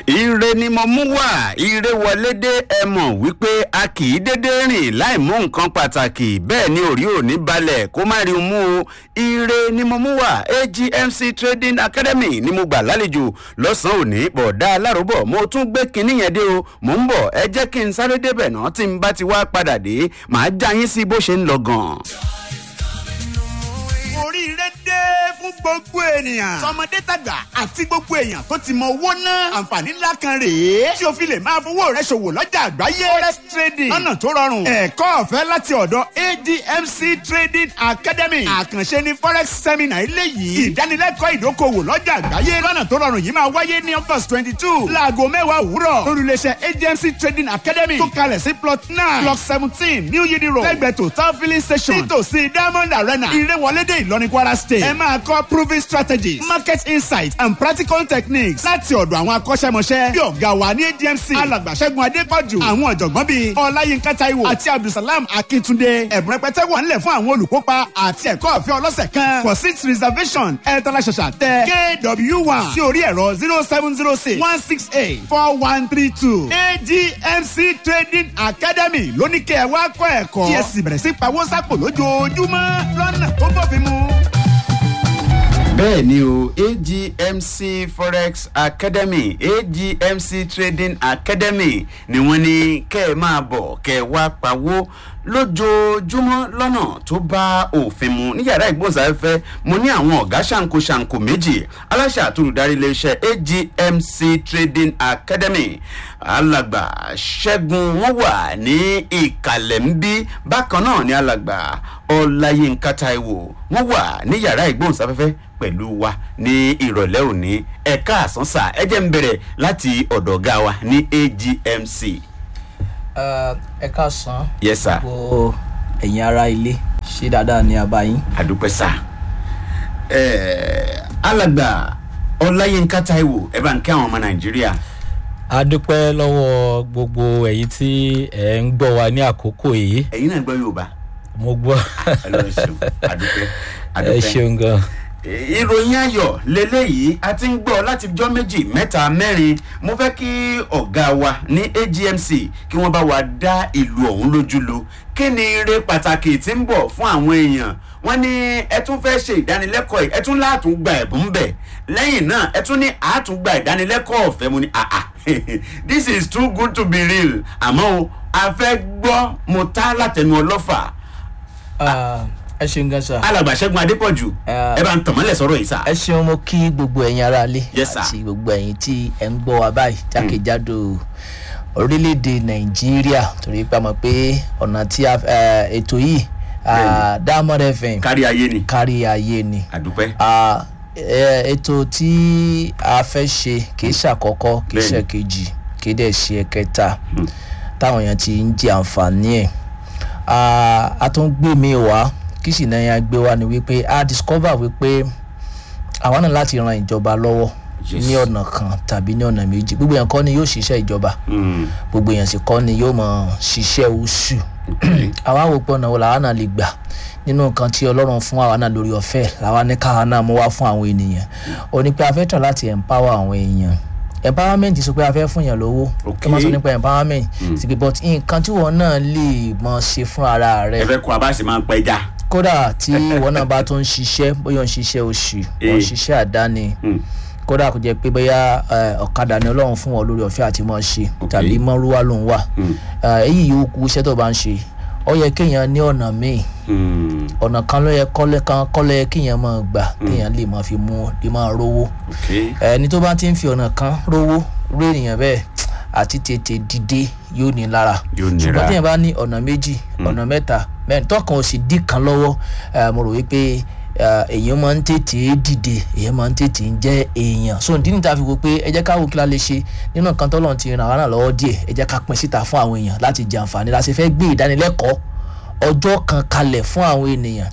ire ni mo mú wá ire wọlé dé ẹ mọ̀ wípé a kì í dédé rìn láì mú nǹkan pàtàkì bẹ́ẹ̀ ni òrí òní balẹ̀ kó má rí un mú o ire ni mo mú wá agmc trading academy ni mo gbà lálejò lọ́sàn-án òní bọ̀dá aláròbọ̀ mo tún gbé kinní yẹn dé o mò ń bọ̀ ẹ jẹ́ kí n sáré débẹ̀ náà tí n bá ti wá padà dé màá já yín sí bó ṣe ń lọ gan-an. oríire dé fún gbogbo ènìyàn. tọmọdé tàgbà àti gbogbo èèyàn tó ti mọ owó náà. àǹfààní ńlá kan rèé. tí o fi lè máa fowó rẹ ṣòwò lọ́jà àgbáyé. forex trading lọ́nà tó rọrùn. ẹ̀kọ́ ọ̀fẹ́ láti ọ̀dọ̀ admc trading academy. àkànṣe ni forex seminar eléyìí. ìdánilẹ́kọ̀ọ́ ìdókòwò lọ́jà àgbáyé. lọ́nà tó rọrùn yìí máa wáyé ní august twenty two. láago mẹ́wàá òwúrọ̀. lórílẹ̀ṣẹ̀ admc trading academy. tó kalẹ̀ sí plot nine block seventeen new yidi road. lẹ́gbẹ̀ẹ́ total filling station. nítòsí diamond arena. ìrẹ́wọlédè ìlọrin kwara state. ẹ máa kọ́ proving strategies market insight and practical techniques láti ọ̀dọ̀ àwọn akọ́ṣẹ́mọṣẹ́ bí ọ̀gá wa ní admc alàgbàṣẹ́gun adépọ̀jù àwọn ọ̀jọ̀gbọ́n bíi ọláyínká taiwo àti abdulsalam akíntúndé ẹ̀bùn rẹpẹtẹ wà nílẹ̀ fún àwọn olùkópa àti ẹ̀kọ́ ọ̀fẹ́ ọlọ́sẹ̀ kan for seat reservation ẹ̀ tọ́lá ṣàṣà tẹ kw one sí orí ẹ̀rọ zero seven zero six one six eight four one three two admc trading academy lóníkẹ́ ẹ̀ wá kọ́ ẹ̀kọ́ kí ẹ sì bẹ̀rẹ̀ sí pawó sápò lójoojúmọ́ lọ́nà tó bófin mu bẹ́ẹ̀ ni o agmc forex academy agmc trading academy ni wọ́n ní kẹ́ ẹ máa bọ̀ kẹ́ ẹ wá pawó lójoojúmọ́ lọ́nà tó bá òfin mu ní yàrá ìgbóhùnsáfẹ́fẹ́ mo ní àwọn ọ̀gá ṣàǹkó ṣàǹkó méjì aláṣà àtúrùdarí iléeṣẹ́ agmc trading academy alàgbà ṣẹ́gun wọ́n wà ní ìkàlẹ̀ ń bí bákan náà ní alàgbà ọláyínká taiwo wọ́n wà ní yàrá ìgbóhùnsáfẹ́fẹ́ pẹ̀lú wa ní ìrọ̀lẹ́ òní ẹ̀ka àsánsà ẹ jẹ́ ń bẹ̀rẹ̀ láti ọ̀dọ̀ ọ̀gá wa ní agmc. ẹ káàsán yes sir gbogbo ẹ̀yin ara ilé ṣé dáadáa ní abayín. àdúpẹ́ sá. alàgbà ọláyínká taiwo ẹ bá ń kí àwọn ọmọ nàìjíríà. a dúpẹ́ lọ́wọ́ gbogbo ẹ̀yin tí ẹ̀ ń gbọ́ wa ní àkókò yìí ẹ̀yin náà gbọ́ yorùbá. mo gbọ́ ọlọ́run ṣeun àdúpẹ́ ẹ àdúpẹ́. ṣeun gan. ìròyìn ayọ̀ lélẹ́yìí a ti ń gbọ́ láti jọ́ méjì mẹ́ta mẹ́rin mo fẹ́ kí ọ̀gá wa ní agmc kí wọ́n bá wa dá ìlú ọ̀hún lójú lu kí ni ire pàtàkì tí ń bọ̀ fún àwọn èèyàn wọ́n ní ẹ tún fẹ́ ṣe ìdánilẹ́kọ̀ọ́ yìí ẹ tún látún gba ẹ̀bùn bẹ̀ lẹ́yìn náà ẹ tún ní àátún gba ìdánilẹ́kọ̀ọ́ ọ̀fẹ́ mu ní àà this is too good to be real àmọ́ o a fẹ́ gbọ́ mo tá látẹnu ọlọ́fà Ah, ẹ ṣeun gan sa. alàgbà ṣẹ́gun adépọ̀jù Ah. ẹ bá ń tàn mọ́lẹ̀ sọ̀rọ̀ yìí sá. ẹ ṣeun mo kí gbogbo ẹ̀yin ara ilé Yes, sir. àti gbogbo ẹ̀yin tí ẹ̀ ń gbọ́ wa báyìí jákèjádò orílẹ̀-èdè nàìjíríà torí pé a mọ̀ pé ọ̀nà tí a eh, ètò yìí ah, diamond fm kárí ayé ni kárí ayé ni. àdúpẹ́ Ah, eh, ètò tí a fẹ́ ṣe kì í ṣàkọ́kọ́ kì í Bẹ́ẹ̀ni. ṣe kejì kì í dẹ̀ ṣe ẹ̀kẹta táwọn èèyàn ti ń jẹ àǹfààní ẹ̀ Ah, a tún gbé mi wá kí sì náà yẹn gbé wá ni wípé a discover wípé àwa náà láti ran ìjọba lọ́wọ́ Yes. ní ọ̀nà kan tàbí ní ọ̀nà méjì gbogbo èèyàn kọ́ ni yóò ṣiṣẹ́ ìjọba Mm, gbogbo èèyàn sì kọ́ ni yóò mọ̀ ṣiṣẹ́ oṣù okay. àwa wò pé ọ̀nà wo làwa náà lè gbà nínú nǹkan tí ọlọ́run fún àwa náà lórí ọ̀fẹ́ làwa ní káwa náà mú wá fún àwọn ènìyàn ó ní pé a fẹ́ tàn láti empower àwọn èèyàn empowerment sọ pé a fẹ́ fún yàn lówó Okay. kí wọ́n sọ nípa empowerment sì pé but nǹkan tí wọ́n náà lè mọ ṣe fún ara ẹ rẹ̀ fẹ́ kó a bá sì máa ń pẹja. kódà tí wọ́n náà bá tó ń ṣiṣẹ́ bóyá ó ń ṣiṣẹ́ oṣù wọ́n ń Eh. ṣiṣẹ́ àdáni Mm, kódà kò jẹ́ pé bóyá eh, ọ̀kadà ni ọlọ́run fún wọn lórí ọ̀fẹ́ àti mọ́ ṣe Okay. tàbí mọ́rúwá ló ń wà mm, Eh, èyí yòó kú iṣẹ́ tó bá ń ṣe ó yẹ kéèyàn ní ọ̀nà míì mm, ọ̀nà kan ló yẹ kọ́lẹ́ kan kọ́lẹ́ kéèyàn máa gbà kéèyàn lè máa fi mú lè máa rówó okay. ẹni tó bá ti ń fi ọ̀nà kan rówó ró ènìyàn bẹ́ẹ̀ àti tètè dìde yóò ní lára Yóò nira. ṣùgbọ́n téèyàn bá ní ọ̀nà méjì ọ̀nà mẹ́ta mẹ́rin tọkàn ò sì dí kan lọ́wọ́ eh, mo rò wípé eh, èèyàn máa ń tètè dìde èèyàn máa ń tètè ń jẹ́ èèyàn so ìdí níta fi wo pé ẹ jẹ́ ká wo kí la lè ṣe nínú nǹkan tọ́lọ́run ti ràn wá náà lọ́wọ́ díẹ̀ ẹ jẹ́ ká pín síta fún àwọn èèyàn láti jẹ àǹfààní la ṣe fẹ́ gbé ìdánilẹ́kọ̀ọ́ ọjọ́ kan kalẹ̀ fún àwọn ènìyàn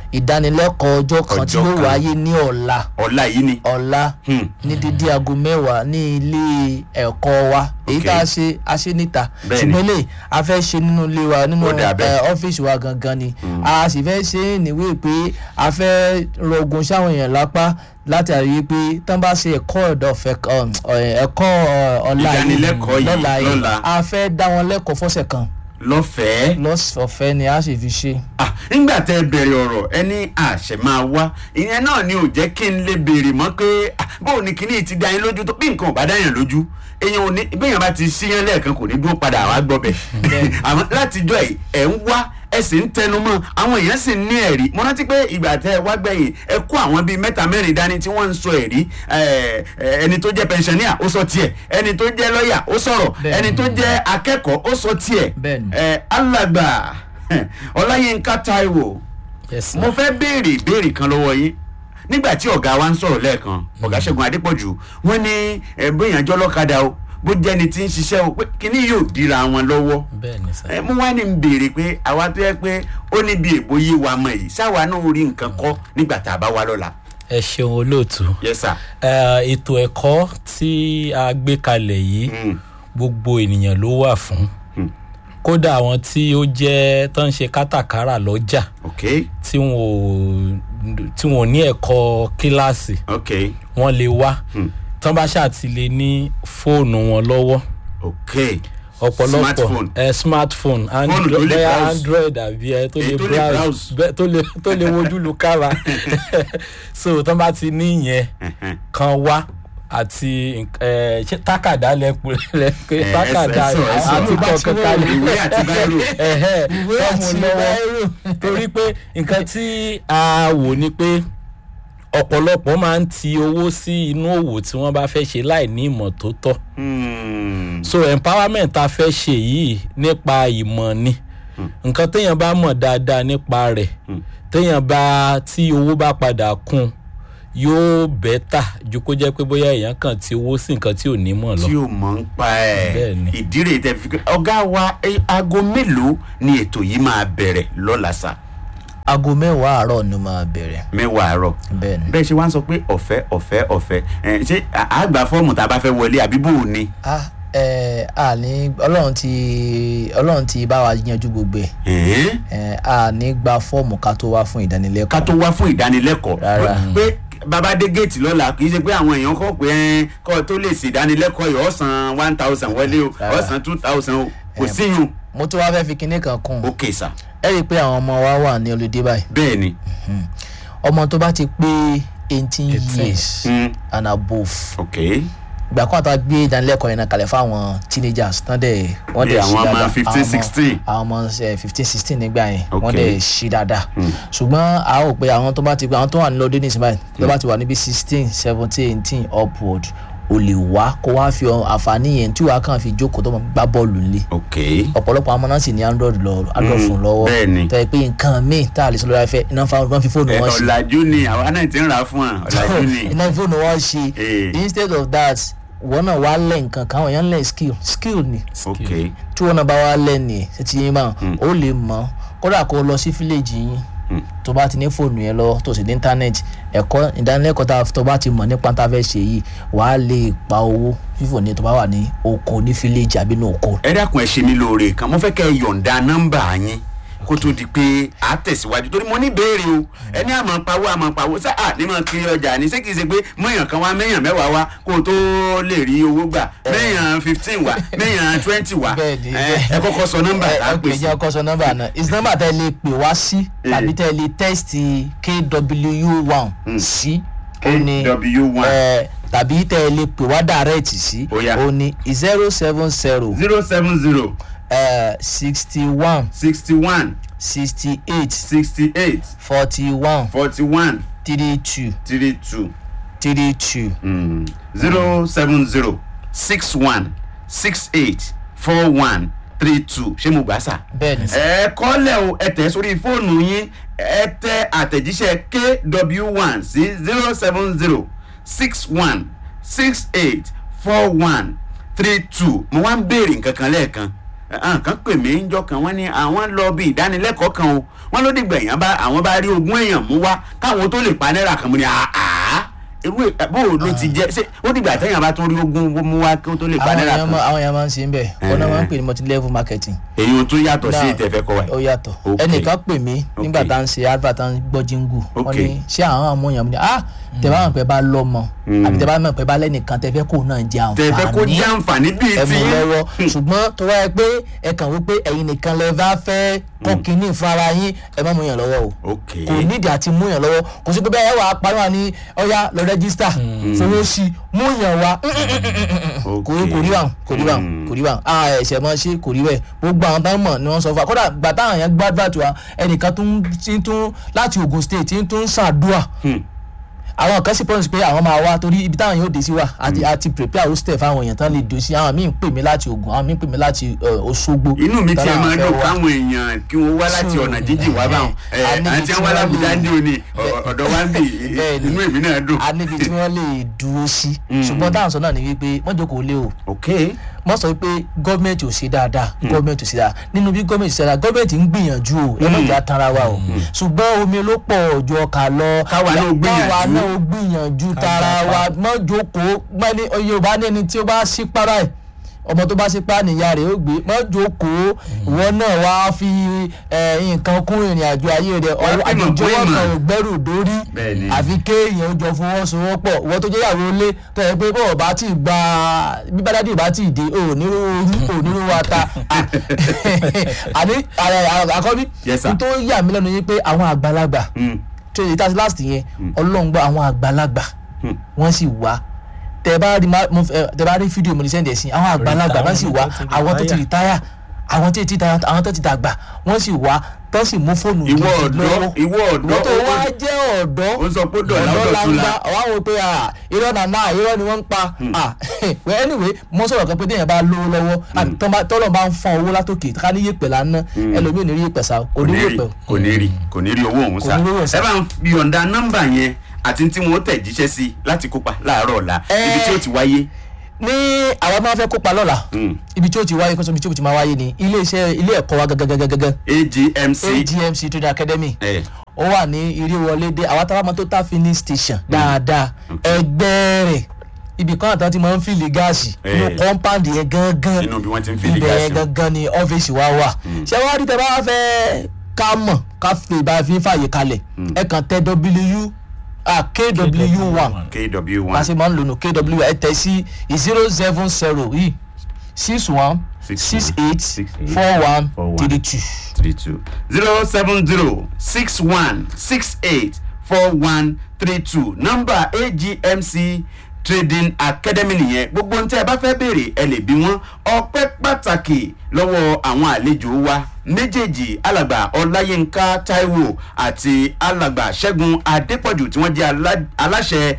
ìdánilẹ́kọ̀ọ́ ọjọ́ kan tí Ọjọ́ yóò kan. wáyé ní ọ̀la ọ̀la yìí ni. ọ̀la Hmm. ní dídí aago mẹ́wàá ní ilé ẹ̀kọ́ wa èyí Ok. tá a ṣe a ṣe níta Bẹ́ẹ̀ni. ṣùgbọ́n lè a fẹ́ ṣe nínú ilé wa nínú Ó dà bẹ́ẹ̀. ẹ, ọ́fíìsì wa gangan ni a sì fẹ́ ṣe é níwèé pé a fẹ́ rọgùn sáwọn èèyàn lápá látàrí pé tán bá ṣe ẹ̀kọ́ ọ̀dọ̀ ọ̀fẹ́ kan, ọ̀, ẹ̀kọ́ ọ̀, ọ̀la yìí Ìdánilẹ́kọ̀ọ́ yìí lọ́la yìí lọ́la. a fẹ́ dá wọn lẹ́kọ̀ọ́ fọ́sẹ̀ kan lọ́fẹ̀ẹ́. lọ́sọ̀fẹ́ ni a sì fi ṣe. Ah, nígbà tẹ bẹ̀rẹ̀ ọ̀rọ̀ ẹni àṣẹ máa wá ìyẹn náà ni ò jẹ́ kí n lè béèrè mọ́ pé ah, bóun ni kíní ti dá yín lójú tó bí nǹkan ò bá dá yàn lójú èèyàn ò ní béèyàn bá ti ṣíyàn lẹ́ẹ̀kan kò ní dúró padà wá gbọ́ bẹ̀ àmọ́ látijọ́ ẹ̀ ẹ̀ ń wá ẹ sì ń tẹnu mọ́ àwọn èèyàn sì ń ní ẹ̀rí mo rántí pé ìgbà tẹ ẹ wá gbẹ̀yìn ẹ kó àwọn bíi mẹ́ta mẹ́rin dání tí wọ́n ń sọ ẹ̀rí ẹ, ẹ, ẹni tó jẹ́ pẹnṣẹ́níà ó sọ tiẹ̀ ẹni tó jẹ́ lọ́ọ̀yà ó sọ̀rọ̀ Bẹ́ẹ̀ni. ẹni tó jẹ́ akẹ́kọ̀ọ́ ó sọ tiẹ̀ Bẹ́ẹ̀ni. ẹ, alàgbà ọláyínká taiwo yes sir. mo fẹ́ béèrè ìbéèrè kan lọ́wọ́ yín nígbà tí ọ̀gá wa ń sọ̀rọ̀ lẹ́ẹ̀kan ọ̀gá ṣẹ́gun adépọ̀jù wọ́n ní ẹ̀ bóyá jọ́ lọ́kadà o bó jẹ́ni tí ń ṣiṣẹ́ o pé kíní yóò dira wọn lọ́wọ́ bẹ́ẹ̀ ni sir. ẹ mú wá ní n béèrè pé àwa tó yẹ pé ó níbi èbó yé wa mọ̀ yìí sáwa náà rí nǹkan kọ́ nígbà tá a bá wá lọ́la ẹ ṣeun olóòtú. yes sir Eh, ètò ẹ̀kọ́ tí a gbé kalẹ̀ yìí Mm. gbogbo ènìyàn ló wà fún Hmm. kódà àwọn tí ó jẹ́ tó ń ṣe kátàkárà lọ́jà ok tí wọn ò tí wọn ò ní ẹ̀kọ́ kíláàsì ok wọ́n lè wá Hmm. tán bá ṣàtìlẹ́ ní fóònù wọn lọ́wọ́ ok ọ̀pọ̀lọpọ̀ Smartphone. ẹ smartphone Fóònù tó lè bóyá browse. android àbí ẹ tó Èyí lè tó lè browse browse. bẹ́ẹ̀ tó lè tó lè wojú lu kára so tán bá ti ní ìyẹn Ẹhẹ́n. kan wá àti ẹ ṣé tákàdá lẹ́pẹ́ lẹ́pẹ́ ẹ tákàdá ẹ sọ, ẹ sọ. àti kọ̀ọ̀kan kalẹ̀ ìwé àti báírò ẹ̀hẹ́ ìwé tọ́mù àti lọ́wọ́ báírò. torí pé nǹkan tí a wò ni pé ọ̀pọ̀lọpọ̀ máa ń ti owó sí inú òwò tí wọ́n bá fẹ́ ṣe láì ní ìmọ̀ tó tọ́ Hmm. so empowerment ta fẹ́ ṣe yìí nípa ìmọ̀ ni nǹkan téèyàn bá mọ̀ dáadáa nípa rẹ̀ téèyàn bá tí owó bá padà kún yóò bẹ́tà ju kó jẹ́ pé bóyá èèyàn kàn tí owó sí nǹkan tí ò ní mọ̀ lọ. tí o mọ̀ ń pa ẹ̀ Bẹ́ẹ̀ni. ìdírè tẹ fi ọ̀gá wa ẹ, aago mélòó ni ètò yìí máa bẹ̀rẹ̀ lọ́la sà aago mẹ́wàá àárọ̀ ni máa bẹ̀rẹ̀ mẹ́wàá àárọ̀ bẹ́ẹ̀ ni. bẹ́ẹ̀ ṣe wá ń sọ pé ọ̀fẹ́ ọ̀fẹ́ ọ̀fẹ́ ẹ̀ ṣé à- àgbà fọ́ọ̀mù tá a bá fẹ́ wọlé àbí bò ó ni ah ẹ a ní ọlọ́run ti ọlọ́run ti bá wa yanjú gbogbo ẹ̀ Ẹ̀ẹ́n? ẹ a ní gba fọ́ọ̀mù ká tó wá fún ìdánilẹ́kọ̀ọ́. ká tó wá fún ìdánilẹ́kọ̀ọ́ Rárá. pé bàbá dé géètì lọ́la kì í ṣe pé àwọn èèyàn kọ́ pé ẹ́n, kọ́ tó lè ṣe ìdánilẹ́kọ̀ọ́ yìí ọ̀sán one thousand wọlé o Rárá. ọ̀sán two thousand o kò Ẹm. síyun mo tún wá fẹ́ fi kinní kan kún un ok sà ẹ rí i pé àwọn ọmọ wa wà ní olùdé báyìí bẹ́ẹ̀ ni ọmọ tó bá ti pé eighteen 18. years Mm. and above ok ìgbà kan àtàwọn gbé ìdánilẹ́kọ̀ọ́ yẹn náà kalẹ̀ fáwọn teenagers tán dẹ̀ wọ́n Bí dẹ̀ àwọn ṣí ọmọ dáadáa 15, 16. àwọn ọmọ fifteen sixteen nígbà yẹn Ok. wọ́n dẹ̀ ṣí dáadáa ṣùgbọ́n a ó pe àwọn tó bá ti àwọn tó wà nílò dé nísìnyí báyìí tó bá ti wà níbi sixteen seventeen eighteen upward o lè wá kó wá fi àǹfààní yẹn tí wàá kàn fi jókòó tó máa gbá bọ́ọ̀lù nílé ok ọ̀pọ̀lọpọ̀ àwọn ọmọ náà sì ní android lọ android Mm, fún lọ́wọ́ bẹ́ẹ̀ ni. tẹ́ ẹ pé nǹkan míì tá a lè sọ lórí afẹ́ iná fa wọn fi fóònù Ẹ, wọn ṣe ọ̀làjú ni àwa náà ti ń rà á fún wa ọ̀làjú ni iná fi fóònù wọn ṣe Eh. instead of that wọn náà wá lẹ̀ nǹkan kan àwọn èèyàn lẹ̀ skill skill ni ok tí wọn náà bá wá lẹ̀ ní ẹ̀ ti yín máa ó lè mọ̀ kódà kó lọ sí fíléèjì yín tó bá ti ní fóònù yẹn lọ tó sì ní íńtánẹ́ẹ̀tì ẹ̀kọ́ ìdánilẹ́kọ̀ọ́ tá a tó bá ti mọ̀ nípa tá a fẹ́ ṣe yìí wàá lè pa owó fífò ní tó bá wà ní oko ní fíléèjì àbí ní oko ẹ dákun ẹ ṣe mí lóore kan mo fẹ́ kẹ́ ẹ yọ̀ǹda nọ́mbà yín kó tó di pé a tẹ̀síwájú torí mo ní béèrè o ẹni àmọ́ pawó àmọ́ pawó ṣá à ní mọ̀ kiri ọjà ní ṣé kìí ṣe pé mọ̀yàn kan wá mẹ́yàn mẹ́wàá wá kó o tó lè rí owó gbà mẹ́yàn fifteen wá mẹ́yàn twenty wá Bẹ́ẹ̀ni, ẹ bẹ́ẹ̀ni. ẹ kọ́kọ́ sọ nọ́mbà ẹ tá a ẹ pè pè sí jẹ́ ọkọ sọ nọ́mbà náà is nọ́mbà tẹ́ lè pè wá sí tàbí tẹ́ lè tẹ́sítì kw one sí ó ní KW1. ẹ, tàbí tẹ́ lè pè wá direct sí Ó yá. ó ní zero seven zero zero seven zero sixty one sixty one sixty eight sixty eight forty one forty one three two three two. three two zero seven zero six one six eight four one three two ṣé mo gbà sà. bẹ́ẹ̀ ni ẹ kọ́lẹ̀ o ẹ tẹ̀ sórí fóònù yín ẹ tẹ àtẹ̀jíṣẹ́ kw one sí zero seven zero six one six eight four one three two mo wá ń béèrè nǹkan kan lẹ́ẹ̀kan àwọn kan pè mí ńjọ́ kan wọ́n ní àwọn lọ bí ìdánilẹ́kọ̀ọ́ kan o wọ́n ló dìgbà èèyàn bá àwọn bá rí ogún èèyàn mú wá káwọn tó lè pa náírà kan mú ni àá irú ẹ̀- bó o ló ti jẹ́ ṣé ó dìgbà téèyàn bá tún rí ogún mú wá kí ó tó lè pa àwọn náírà èèyàn kan máa- àwọn èèyàn máa ń ṣe ń bẹ̀ ọ̀nà máa ń pè ní multi level marketing èyí tó yàtọ̀ sí Now, ìtẹ̀fẹ́ kọ́ wa ó yìí. yàtọ̀ Ok. ẹnìkan pè mí nígbà Ok. tá à ń ṣe advert tá à ń gbọ́ jingu Ok. wọ́n ní ṣé àwọn àmúyàn mi ni ah tẹ bá mọ̀ pé bá lọ́mọ àbí tẹ bá mọ̀ pé bá lẹ́nìkan tẹ fẹ́ kó náà jẹ tẹ̀fẹ́ kó àǹfààní jẹ́ àǹfààní bíi ẹ ti mú lọ́wọ́ ṣùgbọ́n tó wáyé pé ẹ kàn wípé ẹ̀yin nìkan lẹ bá fẹ́ kọ́ kínní fún ara yín ẹ má mú yàn lọ́wọ́ o ok kò nídìí àti mú yàn lọ́wọ́ kò sí pé bẹ́ẹ̀ wà á parí wà ní ọ̀yá lọ rẹ́gísítà fowó sí i mú yàn wá ok kò rí kò rí báwọn kò rí báwọn kò rí báwọn a ẹsẹ̀ mọ́ ṣe kò rí bẹ́ẹ̀ gbogbo àwọn táwọn mọ̀ ni wọ́n sọ fún wa kódà gbà táwọn yẹn gbàdúrà tó wa ẹnìkan tó ń tí ń tún láti Ogun State tí ń tún ṣàdúrà Hmm. àwọn kan sì promise pé àwọn máa wá torí ibi táwọn yóò dé sí wa àti àti prepare hostel fáwọn èèyàn tán lè dò sí àwọn míì ń pè mí láti Ògùn àwọn míì ń pè mí láti eh, Òṣogbo inú mi tán tiẹ̀ láwọn máa fẹ́ dùn wá. káwọn èèyàn kí wọ́n wá láti So, ọ̀nà jíjìn wá báwọn eh, a níbi àti tí àwọn wọ́n alábùdá lè- ń dé òní ọ̀dọ̀ wa ń bì Bẹ́ẹ̀ ni. inú èmi náà dùn. a níbi tí wọ́n lè dúró sí ṣùgbọ́n táwọn sọ náà ni wípé wọ́n jókòó lé o ok wọ́n sọ pé gọ́ọ̀mẹ̀ntì ò ṣe dáadáa gọ́ọ̀mẹ̀ntì ò ṣe dáadáa nínú bí gọ́ọ̀mẹ̀ntì ṣe dáadáa gọ́ọ̀mẹ̀ntì ń gbìyànjú o ẹ má jà tara wa o ṣùgbọ́n omi ló pọ̀ ju ọkà lọ Káwa náà gbìyànjú. káwa náà gbìyànjú tara wa mọ́ jókòó gbẹ́ni Yorùbá ní ẹni tí ó bá ṣí para ẹ̀ ọmọ tó bá ṣí pa nìyá rẹ̀ ó gbé mọ́ jókòó ìwọ náà wá fi eh, nǹkan kún ìrìn àjò ayé rẹ̀ Wá ọwọ́ fìmọ̀ kún àjòjọwọ́ ìmọ̀. kan ò gbẹ́rù dórí Bẹ́ẹ̀ni. àfi kéèyàn ó jọ fọwọ́sowọ́pọ̀ ìwọ tó jẹ́ ìyàwó ilé tó yẹ pé bọ́ọ̀ bá ti gba bíbádádì bá ti dé ò ní ooru ò ní ooru ata Ah, àní àrẹ- àkọ́bí Yes, sir. n tó yà mí lẹ́nu yín pé àwọn àgbàlagbà Hmm. tó yẹ tàbí last yẹn ọlọ́run gbọ́ àwọn àgbàlagbà wọ́n sì wá tẹ bá rí ma- mo fẹ́- tẹ bá rí fídíò mo ní sẹ́ndẹ̀ sí àwọn àgbàlagbà wọ́n sì wá àwọn tó ti rìtáyà àwọn tó ti ta- àwọn tó ti dàgbà wọ́n sì wá tó sì mú fóònù ìwọ gidi ọ̀dọ́ lọ́wọ́ ìwọ ọ̀dọ́ wọ́n tó wá jẹ́ ọ̀dọ́ ó sọ pé dọ̀là ọ̀dọ́ ọ̀dọ̀ la ń tún la gbá ọ̀wá wo pé ah, irọ́ nà náà irọ́ ni wọ́n ń pa ah, well anyway mo sọ̀rọ̀ kan pé téèyàn bá lówó lọ́wọ́ àti tọ́ bá- tọ́lọ̀ bá ń fọ́n owó látòkè ká ní yèpẹ̀ lánàá ẹlòmíì ò ní rí yèpẹ̀ sá kò kò ní ní rí yèpẹ̀ kò ní rí kò ní rí owó òun sá Kò ní rí owó sá. ẹ bá ń fi yọ̀ǹda nọ́mbà yẹn àti tí wọ́n tẹ̀ jíṣẹ́ sí láti kópa láàárọ̀ ọ̀la Eh. ibi tí ó ti wáyé. ní àwọn máa fẹ́ kópa lọ́la Mm. ibi tí ó ti wáyé kó sọ ibi tí ó ti máa wáyé ni ilé iṣẹ́ ilé ẹ̀kọ́ wa gẹ́gẹ́gẹ́gẹ́ agmc agmc trade academy ẹ ó wà ní ìrèwọlédè àwọn táwọn máa tó tá filling station dáadáa ẹgbẹ́ rẹ̀ ibì kan àtàwọn ti máa ń fìlì gáàsì Eh. inú compound yẹn gangan inú bí wọ́n ti ń fìlì ibẹ̀ yẹn gáàsì. gangan ni ọ́fíìsì wa wà ṣé wàá rí tẹ bá fẹ́ ká mọ̀ ká fi ìbá fi fàyè kalẹ̀ ẹ kàn tẹ w ah kw one kw bá a ṣe one máa ń lò nù kw ẹ tẹ sí zero seven zero yìí six one Six six one, eight six eight, four one four one. three two. three two zero seven zero six one six eight four one three two nọ́mbà agmc trading academy nìyẹn gbogbo ohun tí ẹ bá fẹ́ béèrè ẹ lè bí wọ́n ọpẹ́ pàtàkì lọ́wọ́ àwọn àlejò wa méjèèjì alàgbà ọláyínká taiwo àti alàgbà ṣẹ́gun adépọ̀jù tí wọ́n jẹ́ alá- aláṣẹ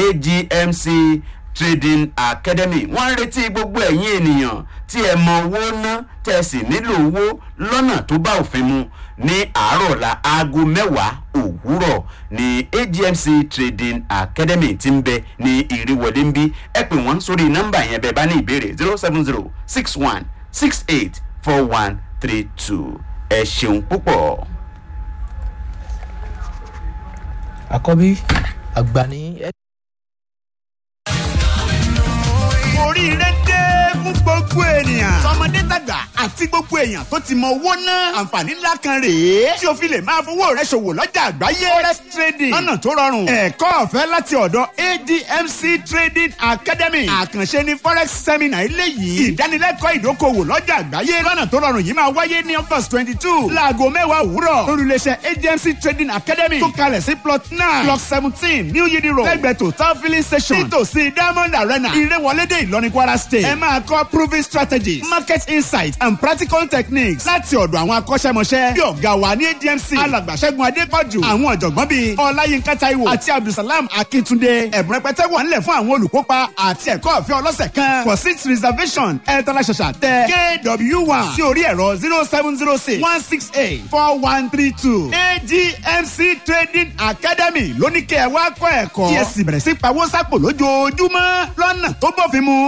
agmc trading academy wọ́n ń retí gbogbo ẹ̀yin ènìyàn tí ẹ mọ owó ná tẹ́ ẹ sì nílò owó lọ́nà tó bá òfin mu ní àárọ̀ ọ̀la aago mẹ́wàá òwúrọ̀ ní agmc trading academy tí ń bẹ ní ìrìwọlé ń bí ẹ pè wọ́n sórí nọ́mbà yẹn bẹ́ẹ̀ bá ní ìbéèrè zero seven zero six one six eight four one three two ẹ ṣeun púpọ̀. àkọ́bí àgbà ní. oríire dé fún gbogbo ènìyàn. tọmọdé tàgbà àti gbogbo èèyàn tó ti mọ owó ná. àǹfààní ńlá kan rèé. tí o fi lè máa fowó rẹ ṣòwò lọ́jà àgbáyé. forex trading lọ́nà tó rọrùn. ẹ̀kọ́ ọ̀fẹ́ láti ọ̀dọ̀ admc trading academy. àkànṣe ni forex seminar eléyìí. ìdánilẹ́kọ̀ọ́ ìdókòwò lọ́jà àgbáyé. lọ́nà tó rọrùn yìí máa wáyé ní august twenty two. láago mẹ́wàá òwúrọ̀. lórílẹ̀ṣẹ̀ admc trading academy. tó kalẹ̀ sí plot nine block seventeen new yidi road. lẹ́gbẹ̀ẹ́ total filling station. nítòsí diamond arena. ìrẹ́wọlédè ìlọrin kwara state. ẹ máa kọ́ proving strategies market insight and practical techniques láti ọ̀dọ̀ àwọn akọ́ṣẹ́mọṣẹ́ bí ọ̀gá wa ní admc alàgbàṣẹ́gun adépọ̀jù àwọn ọ̀jọ̀gbọ́n bíi ọláyínká taiwo àti abdulsalam akíntúndé ẹ̀bùn rẹpẹtẹ wà nílẹ̀ fún àwọn olùkópa àti ẹ̀kọ́ ọ̀fẹ́ ọlọ́sẹ̀ kan for seat reservation ẹ̀ tọ́lá ṣàṣà tẹ kw one sí orí ẹ̀rọ zero seven zero six one six eight four one three two agmc trading academy lóníkẹ́ ẹ̀ wá kọ́ ẹ̀kọ́ kí ẹ sì bẹ̀rẹ̀ sí pawó sápò lójoojúmọ́ lọ́nà tó bófin mu.